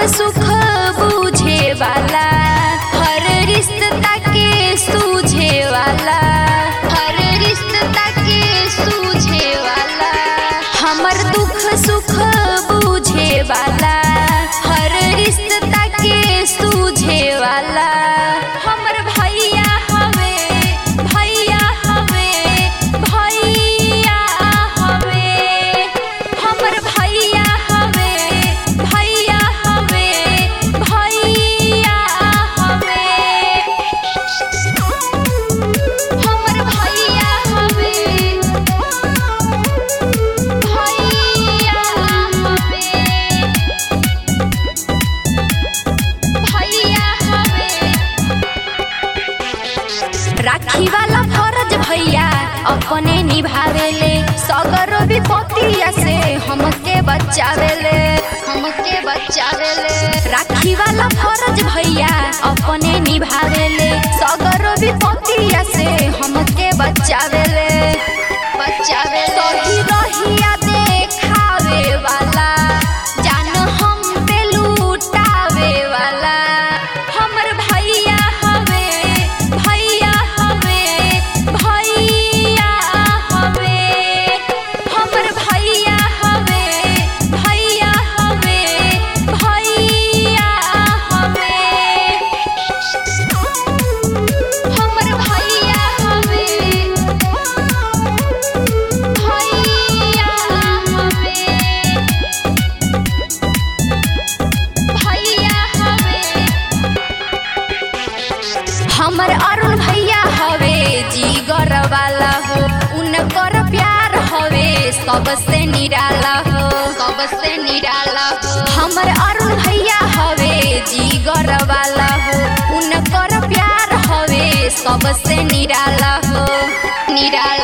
सुख बूझे वाला हर रिश्ता के सूझे वाला हर रिश्ता के सूझे वाला हमर दुख सुख बूझे वाला हर रिश्ता के सूझे वाला हमर भैया हवे भैया हवे भैया हवे हमर भैया हवे भैया हवे भैया हवे हमर भैया हवे भैया हवे भैया हवे राखी वाला फरज भैया अपने निभावेले सगरो विपत्तिया से हमके बचावेले हमके बचावेले राखी वाला फरज भैया अपने निभावेले सगरो विपत्तिया से हमके बचावेले बचावे सही रहिया देखावे वाला जान हम पे लूटावे वाला हमर भैया हवे भैया हवे भैया हवे हमर भैया हवे भैया हवे भैया हवे हमर भैया हवे भैया हवे भैया हवे हमर अरुण भैया हवे जीगर वाला हो उनकर प्यार हवे सबसे निराला हो सबसे निराला हो हमर अरुण भैया हवे जीगर वाला हो उनकर प्यार हवे सबसे निराला हो निराला